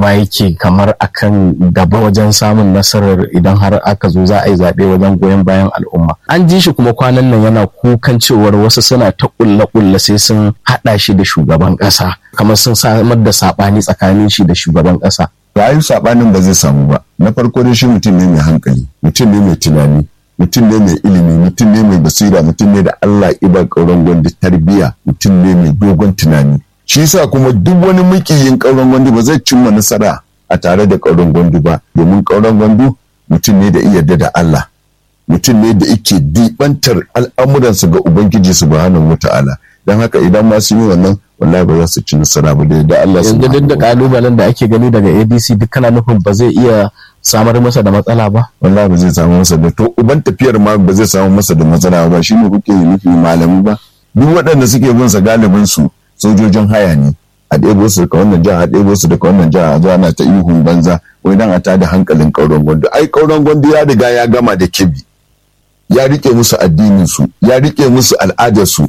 ma yake kamar akan gaba wajen samun nasarar idan har aka zo za a yi zaɓe wajen goyon bayan al'umma an ji shi kuma kwanan nan yana kukan cewar wasu suna ta ƙulle ƙulle sai sun haɗa shi da shugaban ƙasa kamar sun samar da saɓani tsakanin shi da shugaban ƙasa rayu saɓanin ba zai samu ba na farko dai shi mutum ne mai hankali mutum ne mai tunani mutum ne mai ilimi mutum ne mai basira mutum ne da Allah iba ƙauren gwandi tarbiyya mutum ne mai dogon tunani shi yasa kuma duk wani mukiyin ƙauren gwandi ba zai cimma nasara a tare da ƙauren gwandu ba domin ƙauren gwandu mutum ne da iya da Allah mutum ne da yake dibantar al'amuransa ga ubangiji subhanahu wata'ala don haka idan ma sun yi wannan wallahi ba za su ci nasara ba da Allah yanzu duk da kalubalen da ake gani daga ADC duk kana nufin ba zai iya samar masa da matsala ba wallahi ba zai samu masa da to uban tafiyar ma ba zai samu masa da matsala ba shi ne kuke nufi malami ba duk waɗanda suke bin sa galibin su sojojin haya ne a ɗebo su daga wannan jiha a ɗebo su daga wannan jiha a zuwa na ta ihun banza wai dan a tada hankalin ƙauren gwandu ai ƙauren gwandu ya riga ya gama da kebi ya rike musu addinin su ya rike musu al'adar su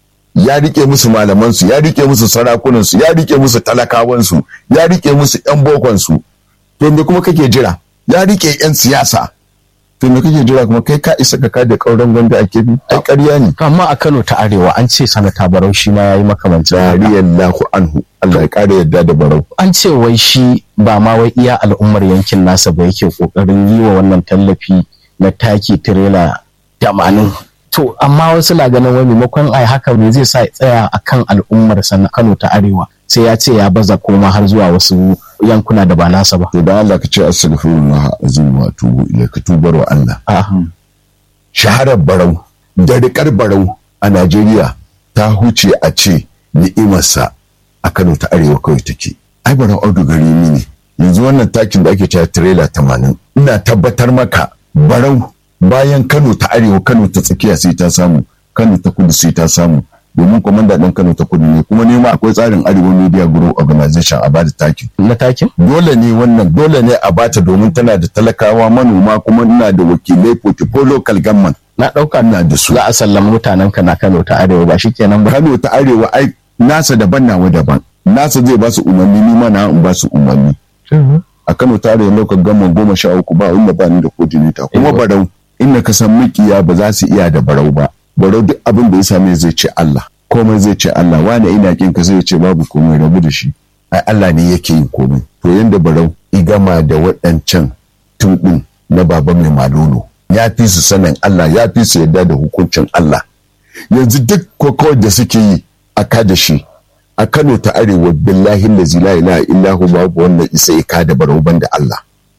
ya rike musu malaman su ya rike musu sarakunan su ya rike musu talakawan su ya rike musu yan bokon su to me kuma kake jira ya rike yan siyasa to me kake jira kuma kai ka isa ka kada kauran gwanda a kebi ai ƙarya ne amma a Kano ta Arewa an ce sanata Barau shi ma yayi makamancin haka. radiyallahu anhu Allah ya kare yadda da barau an ce wai shi ba ma wai iya al'ummar yankin nasa ba yake kokarin yi wa wannan tallafi na taki tirela tamanin to amma wasu na ganin wai maimakon ai haka ne zai sa ya tsaya akan al'ummar sa na Kano ta Arewa sai ya ce ya baza koma har zuwa wasu yankuna da ba nasa ba to dan Allah ka ce astaghfirullah azim wa tubu ilaika tubar wa Allah a shaharar barau da rikar barau a Najeriya ta huce a ce ni'imarsa a Kano ta Arewa kawai take ai barau audu gari ne yanzu wannan takin da ake cewa trailer 80 ina tabbatar maka barau bayan Kano ta Arewa Kano ta tsakiya sai ta samu Kano ta kudu sai ta samu domin kwamanda ɗin Kano ta kudu ne kuma nema akwai tsarin Arewa Media Group Organization a bada takin na takin dole ne wannan dole ne a bata domin tana da talakawa manoma kuma ina da wakilai portfolio local government na ɗauka ina da su za a sallama mutanen ka na Kano ta Arewa ba shikenan ba Kano ta Arewa ai nasa daban nawa daban nasa zai ba su umarni ni ma na in ba su umarni a Kano ta Arewa local government goma sha uku ba inda ba ni da coordinator kuma Eh. barau inda ka san mikiya ba za su iya da barau ba barau duk abin da ya same zai ce Allah komai zai ce Allah wani ina kin ka zai ce babu komai rabu da shi ai Allah ne yake yin komai to yanda barau igama da waɗancan tuɗin na baba mai malolo ya fi su sanin Allah ya fi su yadda da hukuncin Allah yanzu duk kokowar da suke yi a kada shi a Kano ta Arewa billahi lazi la ilaha illa hu babu wannan isa ya kada barau da Allah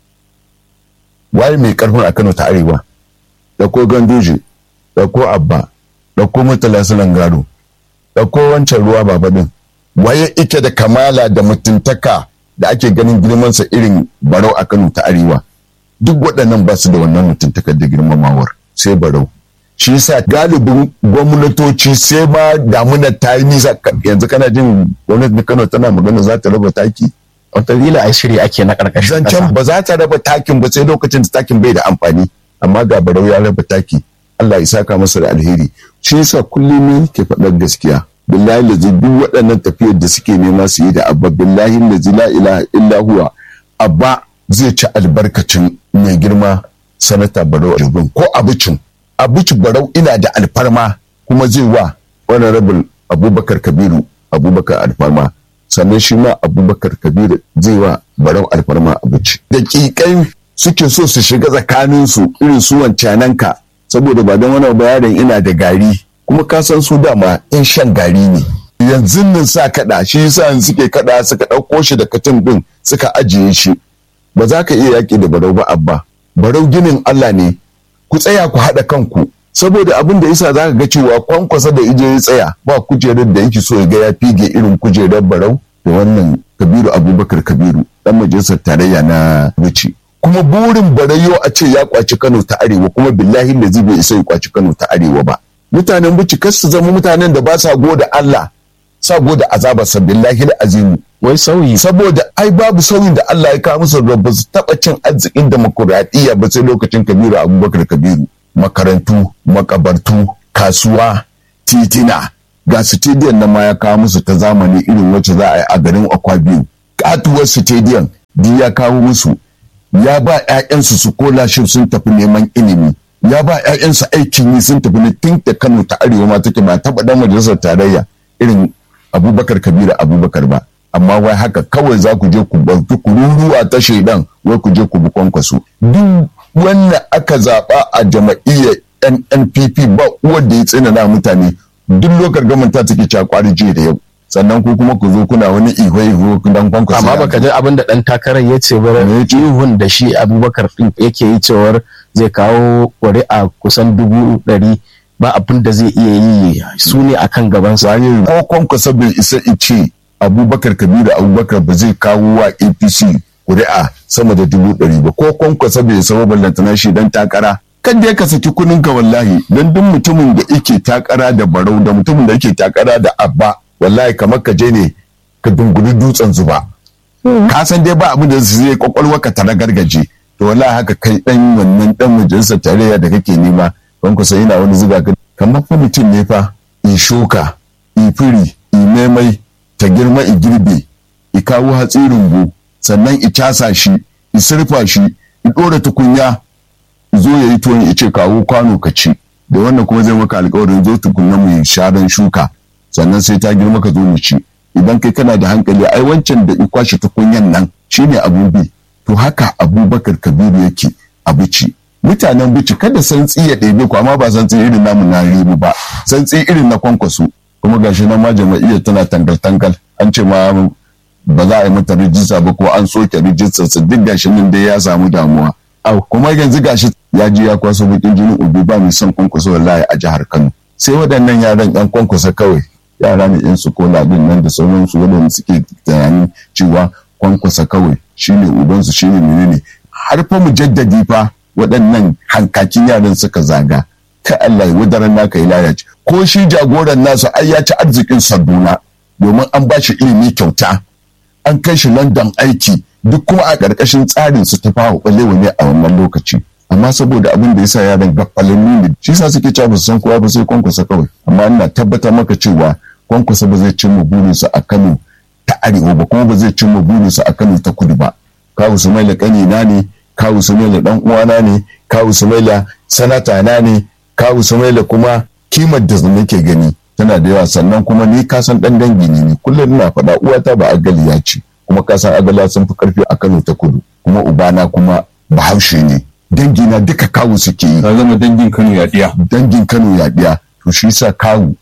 waye mai karfin a Kano ta Arewa da ko Ganduje da ko Abba da ko Murtala Sulan Gado da ko wancan ruwa baba din waye ike da kamala da mutuntaka da ake ganin girmansa irin barau a Kano ta Arewa duk waɗannan ba su da wannan mutuntakar da girmamawar sai barau shi yasa galibin gwamnatoci sai ma damunar ta yi nisa ka- yanzu kana jin gwamnatin Kano tana magana za ta raba taki wataƙila a shiri ake na ƙarƙashin zancen ƙasa ba za ta raba takin ba sai lokacin da takin bai da amfani amma ga barau ya raba taki Allah ya saka masa da alheri shi yasa kullum ne ke faɗar gaskiya billahi lazi duk waɗannan tafiyar da suke nema su yi da abba billahi lazi la ilaha illa huwa abba zai ci albarkacin mai girma sanata barau jibin ko abucin abuci barau ina da alfarma kuma zai wa honorable abubakar kabiru abubakar alfarma sannan shi ma abubakar kabiru zai wa barau alfarma abuci daƙiƙai suke so su shiga tsakaninsu irin su wancananka saboda ba don wani bayanin ina da gari kuma ka san su dama in shan gari ne yanzu nan sa kaɗa shi yasa yanzu suke kaɗa suka ɗauko shi da katin ɗin suka ajiye shi ba za ka iya yaƙi da barau ba abba barau ginin Allah ne ku tsaya ku haɗa kanku saboda abin da yasa za ka ga cewa kwankwasa da ije ya tsaya ba kujerar da yake so ya ga ya fige irin kujerar barau da wannan kabiru abubakar kabiru dan majalisar tarayya na bici kuma burin barayo a ce ya kwaci kano ta arewa kuma billahi da zai bai isa ya kwaci kano ta arewa ba mutanen bici kar su zama mutanen da ba sa goda Allah sa goda azabarsa billahi azimu wai sauyi saboda ai babu sauyin da Allah ya kawo musu da ba su taɓa cin arzikin demokuraɗiyya ba sai lokacin kabiru abubakar kabiru makarantu makabartu kasuwa titina ga stadium na ma ya kawo musu ta zamani irin wacce za a yi a garin akwa biyu katuwar stadium duk ya kawo musu ya ba 'ya'yansu su kola shi sun tafi neman ilimi ya ba 'ya'yansu aikin yi sun tafi na tun da kano ta arewa ma take ba taɓa dan majalisar tarayya irin abubakar kabiru abubakar ba amma wai haka kawai za ku je ku ɗauki kururuwa ta shaidan wai ku je ku bi kwankwaso duk wanda aka zaɓa a jama'iyyar NNPP ba uwar da ya tsinana mutane duk lokar gaman ta take cakwari jiya da yau sannan ku kuma ku zo kuna wani iho iho dan kwankwaso amma baka ji abin da dan takarar ya ce ba ihun da shi abubakar din yake yi cewar zai kawo ƙuri'a kusan dubu ɗari ba abin da zai iya yi su ne a kan gabansa. ko kwankwasa bai isa ice abubakar kabiru abubakar ba zai kawo wa apc ƙuri'a sama da dubu ɗari ba ko kwankwasa bai isa ba ballantana shi dan takara kan da ka saki kunin ka wallahi dan duk mutumin da yake takara da barau da mutumin da yake takara da abba wallahi kamar ka je ne ka dunguri dutsen zuba ka san dai ba abin da zai kwakwalwa ka tara gargaje to wallahi haka kai dan wannan dan majalisar tarayya da kake nema don ku sai ina wani zuga ka kamar fa mutum ne fa i shuka i firi i maimai ta girma i girbe i kawo hatsi rumbu sannan i casa shi i surfa shi i dora tukunya zo ya yi tuwon ya ce kawo kwano ka ci da wannan kuma zai maka alkawarin zo tukunna mu sharan shuka sannan sai ta girma ka zo mu ci idan kai kana da hankali ai wancan da i kwashe tukunyan nan shine abubi to haka abubakar kabiru yake abuci mutanen bici kada santsi ya ɗebe ku amma ba santsi irin namu na ribu ba santsi irin na kwankwaso kuma gashi nan ma jama'iyyar tana tangal tangal an ce ma ba za a yi mata rijista ba ko an soke rijistar su duk gashi nan dai ya samu damuwa au kuma yanzu gashi ya ji ya kwaso bakin jinin ubi ba mai son kwankwaso wallahi a jihar Kano sai waɗannan yaran yan kwankwasa kawai yara ne yan su kola din nan da sauransu waɗanda suke tunanin cewa kwankwasa kawai shine ubansu shine menene har fa mu jaddadi fa waɗannan hankakin yaran suka zaga ka Allah ya wadaran naka ya lalace ko shi jagoran nasu ai ya ci arzikin Saduna domin an ba shi ilimi kyauta an kai shi London aiki duk kuma a ƙarƙashin tsarin su ta fawo ɓalewa ne a wannan lokaci amma saboda abin da yasa yaran gafalanni ne shi sa suke cewa ba su san kowa ba sai kwankwasa kawai amma ina tabbatar maka cewa kwankwasa ba zai cimma burinsa a Kano ta arewa ba kuma ba zai cimma burinsa a Kano ta kudu ba kawu Sumaila kanina ne kawu Sumaila dan uwana ne kawu Sumaila sanata na ne kawu Sumaila kuma kimar da nake gani tana da yawa sannan kuma ni ka san dan dangi ne ni kullum ina faɗa uwata ba agaliya ce kuma ka san agala sun fi karfi a Kano ta kudu kuma ubana kuma bahaushe ne dangi na duka kawu suke yi ka zama dangin Kano yaɗiya dangin Kano yaɗiya to shi yasa kawu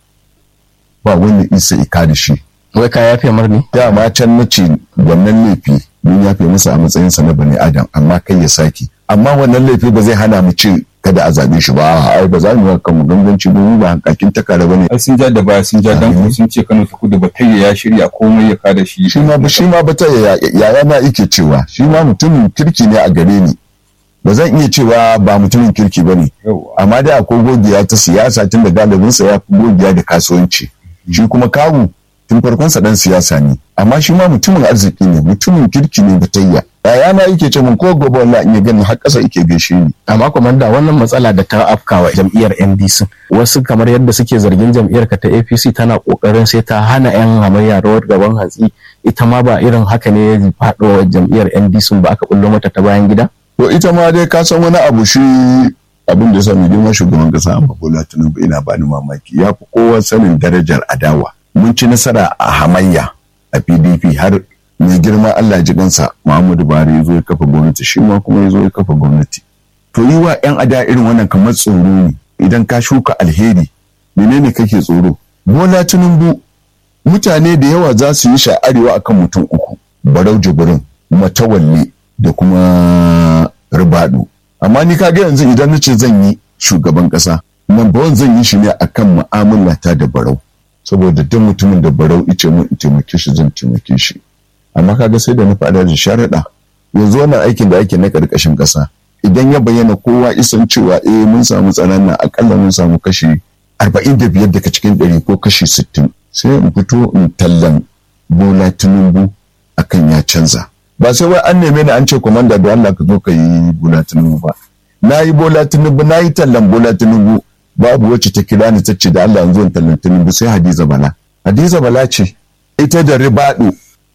ba wani isa ika da shi wai ka yafe mar ne dama can na ce wannan laifi mun yafe masa a matsayinsa na bani adam amma kai ya sake amma wannan laifi ba zai hana mu ce kada a zabe shi ba ai ba za mu yi kan mu ganganci domin ba hankakin takara bane ai sun ja da baya sun ja dan sun ce Kano ta kudu batayya ya shirya komai ya kada shi shi ma shi ma bata yaya na yake cewa shi ma mutumin kirki ne a gare ni ba zan iya cewa ba mutumin kirki ba ne amma dai akwai gogiya ta siyasa tun da galibinsa ya fi gogiya da kasuwanci shi kuma kawu tun farkonsa dan siyasa ne amma shi ma mutumin arziki ne mutumin kirki ne batayya yaya na yake ce mun ko gobe wallahi in ya gani har ƙasa yake gaishe ni amma komanda wannan matsala da ta afkawa jam'iyyar NDC wasu kamar yadda suke zargin jam'iyyar ka ta APC tana kokarin sai ta hana yan hamayya rawar gaban hatsi ita ma ba irin haka ne ya faɗo jam'iyyar NDC ba aka bullo mata ta bayan gida to ita ma dai ka san wani abu shi abin da ya sa mai girma shugaban kasa amma Bola Tinubu ina bani mamaki ya fi kowa sanin darajar adawa mun ci nasara a hamayya a PDP har mai girma Allah ji kansa Muhammadu Buhari ya zo ya kafa gwamnati shi ma kuma ya zo ya kafa gwamnati to yi wa yan ada irin wannan kamar tsoro ne idan ka shuka alheri menene kake tsoro Bola Tinubu mutane da yawa za su yi sha'arewa akan mutum uku Barau Jibrin Matawalle da kuma Ribadu amma ni kaga yanzu idan na ce zan yi shugaban kasa nan ba zan yi shi ne akan mu'amala ta da Barau saboda duk mutumin da Barau ice mun in taimake shi zan taimake shi amma kaga sai da na faɗa da sharaɗa yanzu wannan aikin da ake na ƙarƙashin ƙasa idan ya bayyana kowa isan cewa eh mun samu tsaron nan akalla mun samu kashi arba'in da biyar daga cikin ɗari ko kashi sittin sai in fito in tallan bola tinubu akan ya canza ba sai wai an neme ni an ce komanda da Allah ka zo ka yi bola tinubu ba na yi bola tinubu na yi tallan bola tinubu babu wacce ta kira ni ta ce da Allah yanzu in tallan tinubu sai hadiza bala hadiza bala ce ita da ribadu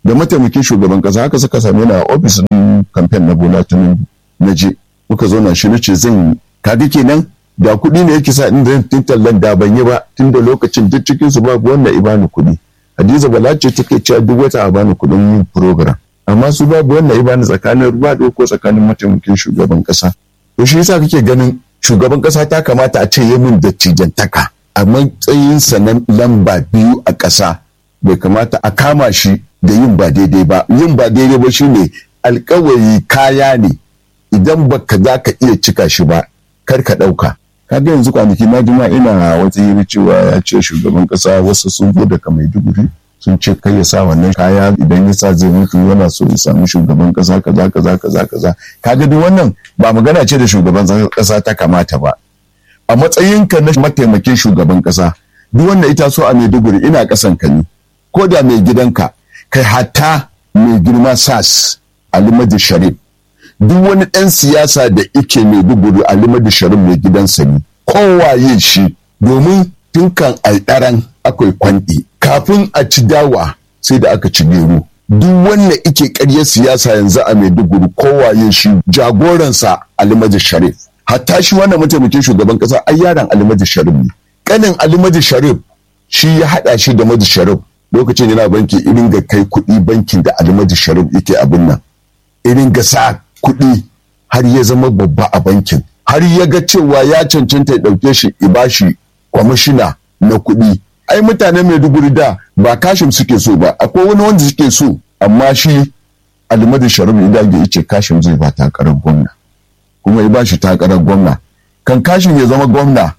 da mataimakin shugaban kasa haka suka same ni a ofis din kamfen na bola tinubu na je muka zo na shi nace zan kaga kenan da kuɗi ne yake sa in da tun tallan da ban yi ba tun da lokacin duk cikin su babu wanda i bani kuɗi hadiza bala ce take cewa duk wata a bani kuɗin yin program amma su babu wanda i bani tsakanin ruwa ko tsakanin mataimakin shugaban kasa to shi yasa kake ganin shugaban kasa ta kamata a ce ya min dattijantaka a matsayinsa na lamba biyu a ƙasa bai kamata a kama shi da yin ba daidai ba yin ba daidai ba shine alkawari kaya ne idan baka za ka iya cika shi ba kar ka ɗauka kaga yanzu kwanaki na jima ina wata yi cewa ya ce shugaban ƙasa wasu sun zo daga maiduguri sun ce kai ya sa wannan kaya idan ya sa zai mutu yana so ya samu shugaban ƙasa kaza kaza kaza kaza kaga duk wannan ba magana ce da shugaban ƙasa ta kamata ba a matsayinka na mataimakin shugaban ƙasa duk wanda ita so a maiduguri ina ƙasan ka ne ko da mai gidanka kai hatta mai girma sas alimadu sharif duk wani ɗan siyasa da ike mai duguru alimadu sharif mai gidansa ne kowaye shi domin tun kan alɗaran akwai kwanɗi kafin a ci dawa sai da aka ci gero duk wanda ike ƙarya siyasa yanzu a maiduguri kowaye shi jagoransa alimadu sharif hatta shi wannan mataimakin shugaban ƙasa ai yaron alimadu sharif ne ƙanin alimadu sharif shi ya haɗa shi da madu sharif lokacin yana banki irin ga kai kuɗi bankin da almadi sharif yake abin nan irin ga sa kuɗi har ya zama babba a bankin har ya ga cewa ya cancanta ya ɗauke shi ibashi kwamishina na kuɗi ai mutane maiduguri da ba kashim suke so ba akwai wani wanda suke so amma shi almadi sharif idan ya ce kashim zai ba takarar gwamna kuma ya bashi takarar gwamna kan kashim ya zama gwamna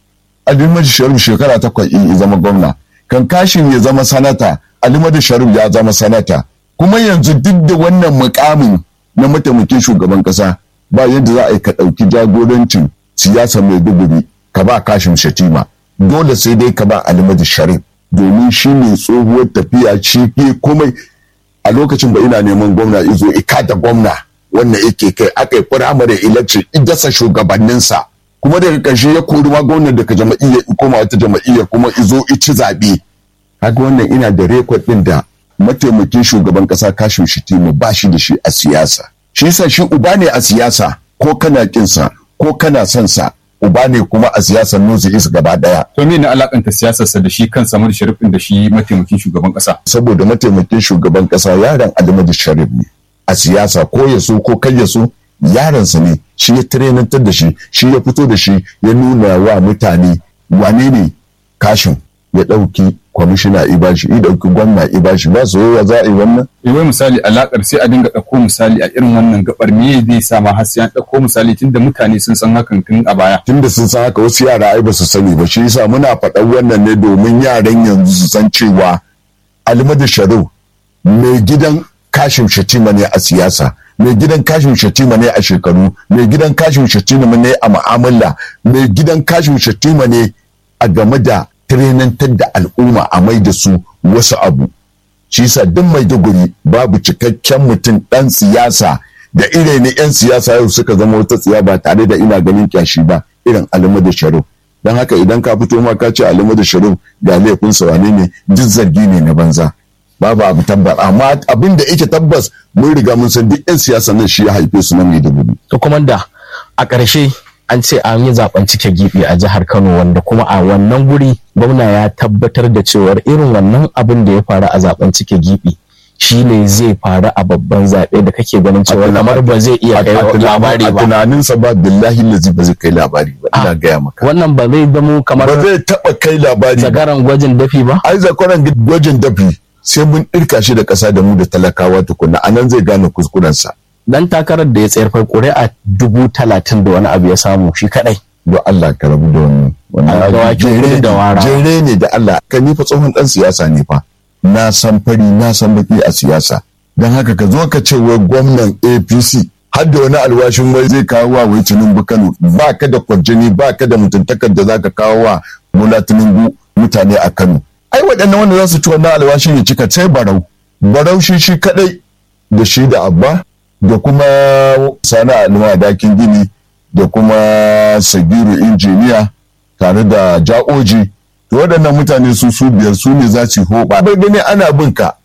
almadi sharif shekara takwas ya zama gwamna kan kashin ya zama sanata alimadu sharif ya zama sanata kuma yanzu duk da wannan mukamin na mataimakin shugaban kasa ba yadda za a yi ka ɗauki jagorancin siyasa mai duguri ka ba kashin shatima dole sai dai ka ba alimadu sharif domin shi ne tsohuwar tafiya ci fi komai a lokacin ba ina neman gwamna izo ika da gwamna wannan yake kai aka yi firamare election idasa shugabanninsa kuma daga ƙarshe ya kori ma gwamnan daga jama'iyya koma wata jama'iyya kuma izo ici zaɓe kaga wannan ina da rekod ɗin da mataimakin shugaban ƙasa kashin shitimu ba shi da shi a siyasa shi yasa shi uba ne a siyasa ko kana kinsa ko kana son sa uba ne kuma a siyasar nozi is gaba daya to me ne alakanta siyasarsa da shi kansa Ahmadu Sharif da shi mataimakin shugaban ƙasa saboda mataimakin shugaban ƙasa yaron Ahmadu Sharif ne a siyasa ko ya so ko kai ya so yaransa ne shi ya tirenantar da shi shi ya fito da shi ya nuna wa mutane wane ne kashin ya ɗauki kwamishina ibashi ya ɗauki gwamna ibashi ba su yawa za a yi wannan wai misali alakar sai a dinga ɗauko misali a irin wannan gabar me zai sa ma har sai an ɗauko misali tunda mutane sun san hakan tun a baya tunda sun san haka wasu yara ai ba su sani ba shi yasa muna faɗan wannan ne domin yaran yanzu su san cewa almadu sharif mai gidan kashin shatima ne a siyasa mai gidan kashin shatima ne a shekaru mai gidan kashin shatima ne a mu'amala mai gidan kashin shatima ne a game da tirenantar da al'umma a mai da su wasu abu shi yasa duk mai duguri babu cikakken mutum dan siyasa da ire ne yan siyasa yau suka zama wata tsiya ba tare da ina ganin kyashi ba irin alimadu sharif don haka idan ka fito ma ka ce alimadu sharif ga laifin wane ne duk zargi ne na banza babu abu tabbas amma abin da yake tabbas mun riga mun san duk yan siyasa nan shi ya haife su na maiduguri to kuma da a ƙarshe an ce an yi zaben cike gibi a jihar Kano wanda kuma a wannan guri gwamna ya tabbatar da cewar irin wannan abin da ya faru a zaben cike gibi shi ne zai faru a babban zaɓe da kake ganin cewa kamar ba zai iya kai labari a ba tunaninsa ba billahi lazi ba zai kai labari ba ina gaya maka wannan ba zai zamo kamar ba zai taba kai labari ba zagaran gwajin dafi ba ai zakaran gwajin dafi sai mun ɗirka shi da ƙasa da mu da talakawa tukuna a nan zai gane kuskurensa dan takarar da ya tsayar fa ƙuri'a dubu talatin da wani abu ya samu shi kadai don Allah ka rabu da wannan wannan A abu dawakin jere kudu da ne, wara. jere ne da Allah ka ni fa tsohon dan siyasa ne fa na san fari na san baki a siyasa don haka ka zo ka ce wai gwamnan APC har da wani alwashin wai zai kawo wa wai Tinubu Kano ba ka da kwarjini ba ka da mutuntakar da za ka kawo wa Bola Tinubu mutane a Kano ai waɗannan wanda za su ci wannan alwashin ya cika sai barau barau shi shi kadai da shi da abba da kuma sani alima dakin gini da kuma sagiru injiniya tare da ja'oji to waɗannan mutane su su biyar su ne za su hoɓa bai gani ana bin ka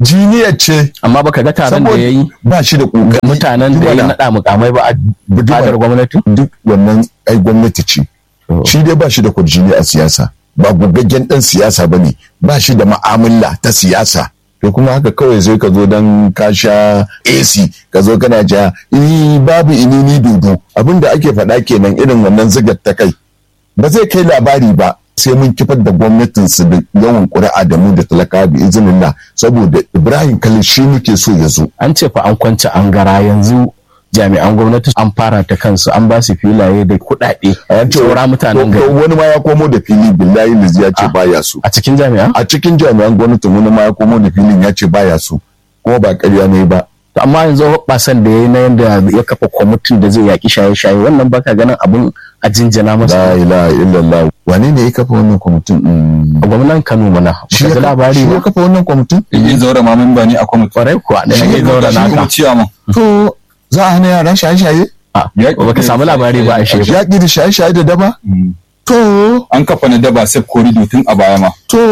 jiniyar ce amma baka ga taron da ya yi ba shi da kokari mutanen da ya Jimana, naɗa mukamai ba a fadar gwamnati duk wannan ai gwamnati ce shi dai ba shi da kurjini a siyasa ba gugaggen dan siyasa ba ne ba shi da ma'amala ta siyasa to kuma haka kawai sai ka zo dan ka sha AC ka zo kana ja eh babu inini dodo abinda ake faɗa kenan irin wannan zigar ta kai ba zai kai labari ba sai mun kifar da gwamnatin su da yawan ƙuri'a da mu da talaka bi izinillah saboda Ibrahim Khalil shi muke so ya zo an ce fa an kwance an gara yanzu jami'an gwamnati an fara ta kansu an ba su filaye da kuɗaɗe an ce saura mutanen to- to gari wani ma ya komo da fili billahi lizi ya ce baya so a cikin jami'an a cikin jami'an gwamnati wani ma ya komo da filin ya ce baya so kuma ba ƙarya ne ba To amma yanzu hoɓɓasan da ya yi na yadda ya kafa kwamitin da zai yaƙi shaye-shaye wannan baka ganin abun a jinjina la masa ilaha illallah wane ne ya kafa wannan kwamitin Mm. a gwamnan Kano mana shi baka ya ji labari shi ya ba kafa wannan kwamitin yin zaura ma memba ne a kwamiti kwarai kuwa da Shi ya ne zaura shi ne naka ciyaman to za a hana yara shaye-shaye a Yaƙi baka da samu labari ba a shefa yaƙi da shaye-shaye da daba to an kafa na daba sef korido tun a baya ma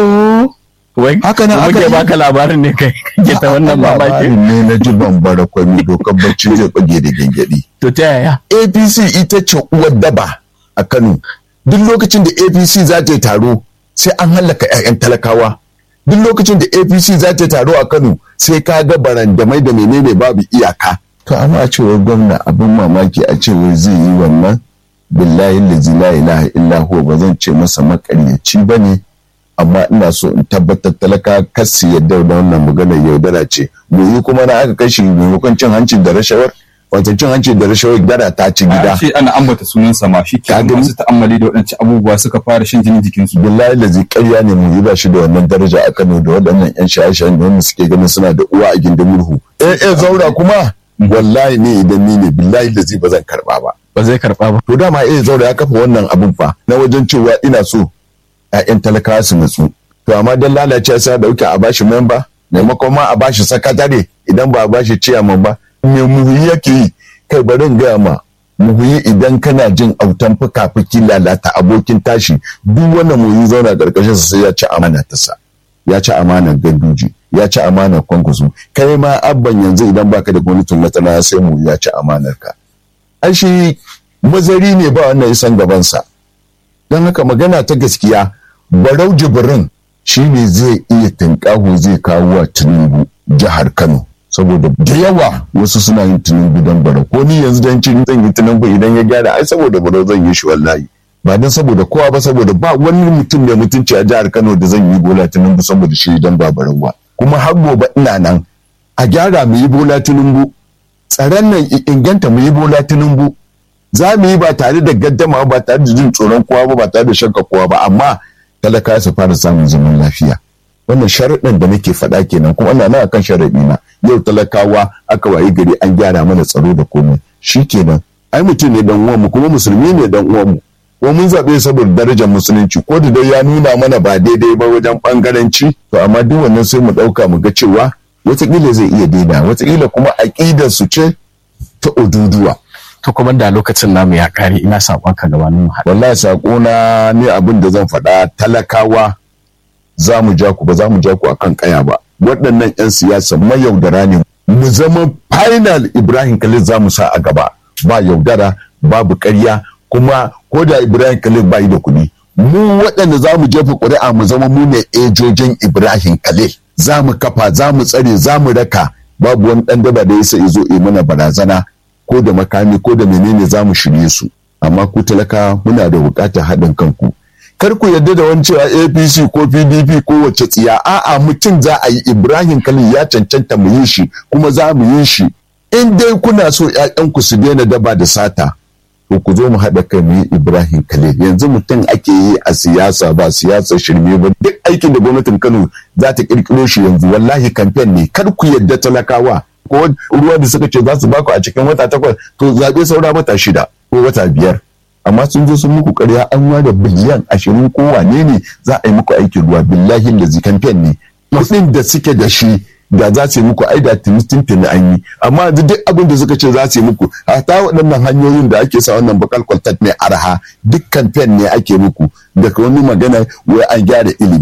to wai Haka nan aka muke yi. baka labarin ne kai kake ta wannan mamaki labarin ne na ji bambara kwami dokar bacci zai bage da gyangyaɗi to ta yaya apc ita ce uwar daba a kano duk lokacin da apc za ta yi taro sai an hallaka 'ya'yan talakawa duk lokacin da apc za ta yi taro a kano sai ka ga barandamai da menene babu iyaka to amma a cewar gwamna abin mamaki a cewar zai yi wannan billahi lazi la ilaha illa huwa ba zan ce masa makaryaci ba ne amma ina so in tabbatar talaka kasi yadda da wannan maganar yaudara ce goyi kuma na aka kashi maimakon cin hanci da rashawar wato cin hanci da rashawar dara ta ci gida a ce ana ambata sunansa ma shi ke Ka gani? masu ta'ammali da waɗancan abubuwa suka fara shan jinin jikinsu billahi lazi ƙarya ne mu yi ba shi da wannan daraja a Kano da waɗannan yan shaye-shayen da wanda suke ganin suna da uwa a gindin murhu eh eh zaura kuma wallahi ne idan ni ne billahi lazi ba zan karba ba ba zai karba ba to dama eh zaura ya kafa wannan abun fa na wajen cewa ina so ƴaƴan talakawa su nutsu to amma dan lalace sai dauke a bashi memba maimakon ma a bashi sakatare idan ba a bashi ciyaman ba me muhuyi yake yi kai bari in gaya ma muhuyi idan kana jin autan fuka-fuki lalata abokin tashi duk wannan muhuyi zauna karkashin sa sai ya ci amana ta sa ya ci amanar ganduji ya ci amanar kwankwaso kai ma abban yanzu idan baka da gwamnatin matsala sai mu ya ci amanar ka ai shi mazari ne ba wannan isan gabansa don haka magana ta gaskiya barau jibrin shi ne zai iya tunƙaho zai kawo wa tinubu jihar kano saboda da yawa wasu suna yin tinubu don barau ko ni yanzu don cin zan yi tinubu idan ya gyara ai saboda barau zan yi shi wallahi ba don saboda kowa ba saboda ba wani mutum mai mutunci a jihar kano da zan yi bola tinubu saboda shi idan ba barau ba kuma har gobe ina nan a gyara mu yi bola tinubu tsaron nan i- inganta mu yi bola tinubu za mu yi ba tare da gaddama ba tare da jin tsoron kowa ba ba tare da shakka kowa ba amma talaka su fara samun zaman lafiya wannan sharaɗin da nake faɗa kenan kuma ana nan akan sharaɗi na yau talakawa aka wayi gari an gyara mana tsaro da komai shi kenan ai mutum ne dan uwanmu kuma musulmi ne dan uwanmu ko mun zaɓe saboda darajar musulunci ko da dai ya nuna mana ba daidai ba wajen ɓangaranci to amma duk wannan sai mu ɗauka mu ga cewa wataƙila zai iya daina wataƙila kuma aƙidar su ce ta oduduwa to kuma da lokacin namu ya kare ina saƙon ka gabanin mu haɗa wallahi sako na ne abin da zan faɗa talakawa za mu ja ku ba za mu ja ku akan kaya ba waɗannan 'yan siyasa mayaudara ne mu zama final ibrahim khalil za mu sa a gaba ba yaudara babu ƙarya kuma ko da ibrahim khalil ba yi da kuɗi mu waɗanda za mu jefa ƙuri'a mu zama mu ne ejojin ibrahim khalil za mu kafa za mu tsare za mu raka babu wani ɗan daba da ya sa zo yi mana barazana ko da makami ko da menene za mu shirye su amma ku talaka muna da buƙatar haɗin kanku kar ku yarda da wani cewa apc ko pdp ko wacce tsiya a'a mutum za a yi ibrahim kalin ya cancanta mu yi shi kuma za mu yi shi in dai kuna so ƴaƴanku su daina daba da sata to ku zo mu haɗa kai mu yi ibrahim kalil yanzu mutum ake yi a siyasa ba siyasa shirme ba duk aikin da gwamnatin kano za ta ƙirƙiro shi yanzu wallahi kamfen ne kar ku yarda talakawa ko ruwa da suka ce za su baku a cikin wata takwas to zaɓe saura wata shida ko wata biyar amma sun zo sun muku ƙarya an ware biliyan ashirin ko wane ne za a yi muku aikin ruwa billahi da kamfen ne kuɗin da suke da shi da za su yi muku ai da tuni an yi amma yanzu duk abin da suka ce za su yi muku ta waɗannan hanyoyin da ake sa wannan bakal kwaltat mai arha duk kamfen ne ake muku daga wani magana wai an gyara ilimi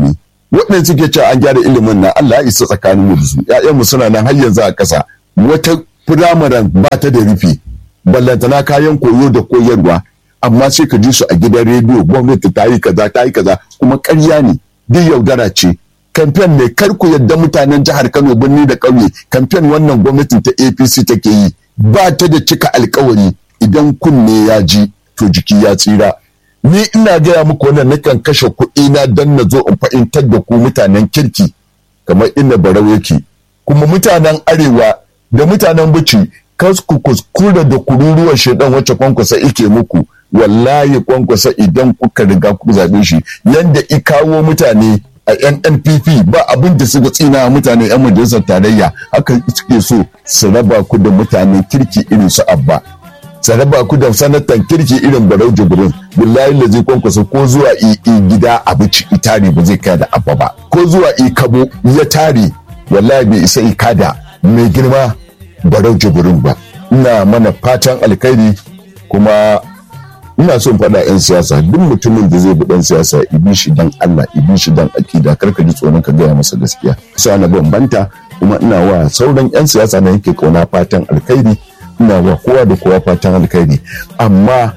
waɗanda suke cewa an gyara ilimin nan Allah ya isa tsakanin mu da su ƴaƴanmu suna nan har yanzu a ƙasa wata firamaren ba ta da rufi ballantana kayan koyo da koyarwa amma sai ka ji su a gidan rediyo gwamnati ta yi kaza ta yi kaza kuma ƙarya ne duk yaudara ce kamfen ne kar ku yadda mutanen jihar Kano birni da ƙauye kamfen wannan gwamnatin ta APC take yi ba ta da cika alkawari idan kunne ya ji to jiki ya tsira ni ina gaya muku wannan nakan kashe kuɗi na dan na zo in fahimtar da ku mutanen kirki kamar inda barau yake kuma mutanen arewa da mutanen bici kas ku kuskura da kururuwar shaidan wacce kwankwasa ike muku wallahi kwankwasa idan kuka riga ku zaɓe shi yanda i kawo mutane a yan npp ba abin da suka tsina mutane yan majalisar tarayya haka suke so su raba ku da mutane kirki irin su abba su raba ku da sanatan kirki irin barau jibrin billahi da zai kwankwasa ko zuwa i gida abici itari ba zai kai da abba ba ko zuwa i kabo ya tare wallahi bai isa i kada mai girma barau jibrin ba ina mana fatan alkhairi kuma ina son faɗa 'yan siyasa duk mutumin da zai bi ɗan siyasa ibi shi dan Allah ibi shi dan akida kar ka ji tsoron ka gaya masa gaskiya sa na bambanta kuma ina wa sauran 'yan siyasa na yake kauna fatan alkhairi ina wa kowa da kowa fatan alkhairi amma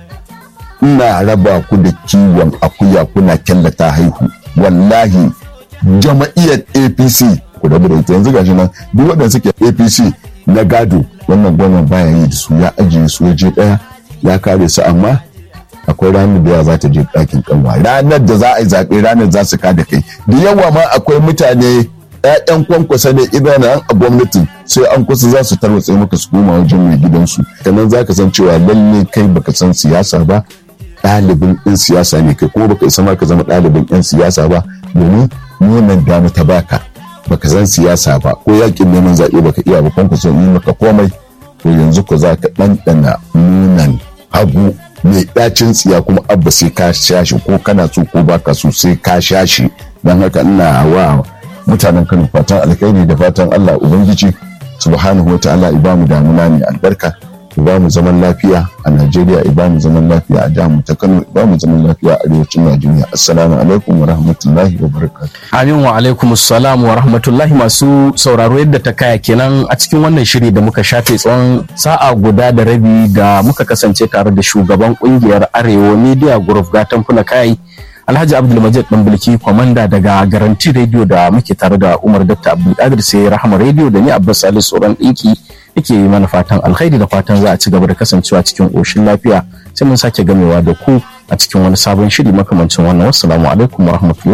ina raba ku da kiwon akuya kuna kyallata haihu wallahi jama'iyyar apc ku rabu da ita yanzu gashi nan duk waɗanda suke apc na gado wannan gwamnan baya yi da su ya ajiye su waje ɗaya ya kare su amma akwai ranar da za ta je ɗakin kanwa ranar da za a yi zaɓe ranar za su kada kai da yawa ma akwai mutane ƴaƴan kwankwasa ne idan an a gwamnati sai an kusa za su tarwatse maka su koma wajen mai gidansu kanan za ka san cewa lalle kai baka san siyasa ba ɗalibin ɗin siyasa ne kai kuma baka isa ma ka zama ɗalibin ɗin siyasa ba domin nunan dama ta baka baka san siyasa ba ko yakin neman zaɓe baka iya ba kwankwasa yi maka komai to yanzu ko za ka ɗanɗana nunan hagu mai ɗacin tsiya kuma abba sai ka sha shi ko kana so ko baka so sai ka sha shi don haka ina wa mutanen Kano fatan alkhairi da fatan Allah ubangiji subhanahu wa ta'ala ibamu damuna ne albarka ibamu zaman lafiya a Najeriya ibamu zaman lafiya a jihar ta Kano ibamu zaman lafiya a arewacin Najeriya assalamu alaikum wa rahmatullahi wa barakatuh Amin wa alaikum assalam wa rahmatullahi masu sauraro yadda ta kaya kenan a cikin wannan shiri da muka shafe tsawon sa'a guda da rabi da muka kasance tare da shugaban kungiyar Arewa Media Group gatan funa kai Alhaji Abdulmajid Ɗanbulki kwamanda daga Garanti Radio da muke tare da Umar Dr. Abdulkadir sai Rahama Radio da ni Abbas Salisu Tsoron ɗinki yake yi mana fatan alkhairi da fatan za a ci gaba da kasancewa cikin ƙoshin lafiya sai mun sake gamewa da ku a cikin wani sabon shiri makamancin wannan wassalamu alaikum wa rahmatullahi